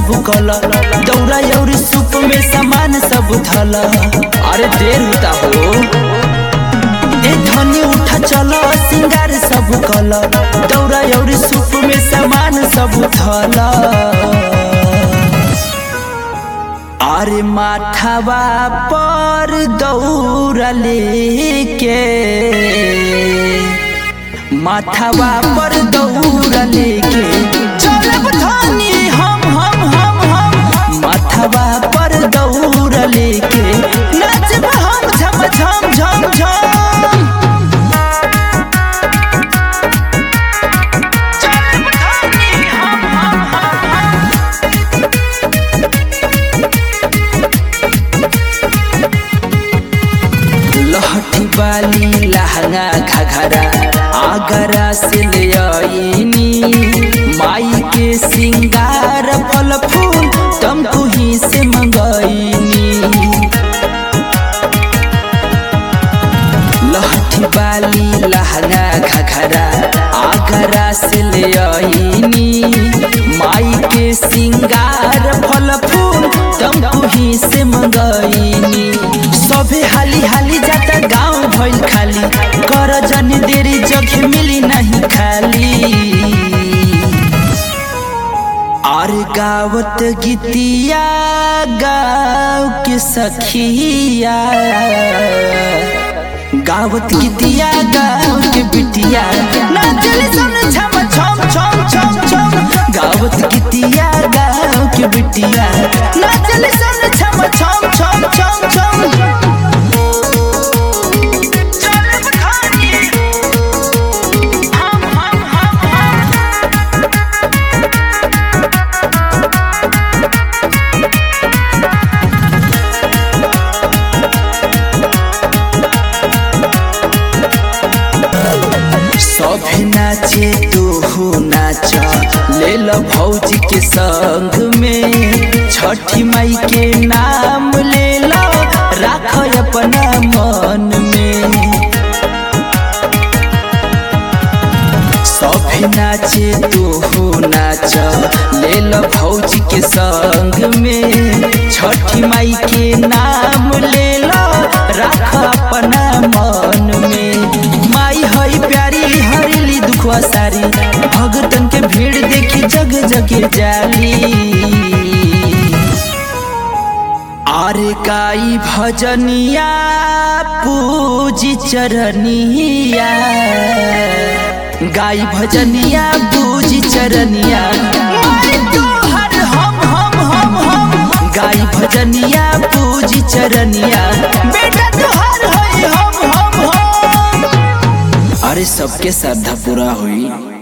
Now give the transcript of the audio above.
सब कल दौरा और सूप में सामान सब धल अरे देर होता हो ए धनी उठा चल सिंगार सब कल दौरा और सूप में सामान सब धल अरे माथावा पर दौरा लेके माथावा पर दौरा लेके चलब धनी हम हम हम हम माथावा पर दौरा लेके नाचब हम झम झम झम झम चलब धनी हम हम हम हम लहठी बाली लहंगा घघरा आगरा से ले आईनी माई के सिंगार फल फूल तुमको ही से मंगाईनी लहठी बाली लहंगा घघरा आगरा से ले आईनी माई के सिंगार फल फूल तुमको ही से मंगाईनी सभे हाली हाली जाता गांव भइल खाली कर जनी देरी जगह मिली नहीं खाली और गावत गीतिया गाँव के सखिया गावत गीतिया गाँव के बिटिया नाचल सन छम छम छम छम छम गावत गीतिया गाँव के बिटिया नाचल सन छम छम छम छम छम चलब खानी हम हम हम हम सब नाचे तू हो नाच ले लो भौजी के संग में छठी माई के नाम ले लो राख अपना मन में सब नाचे तू हो नाच ले लो भौजी के संग में छठी माई के नाम ले लो राख अपना मन में माई हई प्यारी हरेली दुखवा सारी भगतन के भीड़ देखी जग जग जाली आरे काई भजनिया पूजी चरनिया गाई भजनिया पूजी चरनिया माई तोहर हम हम हम हम गाई भजनिया पूजी चरनिया बेटा तोहर होई हम हम हम अरे सबके श्रद्धा पूरा हुई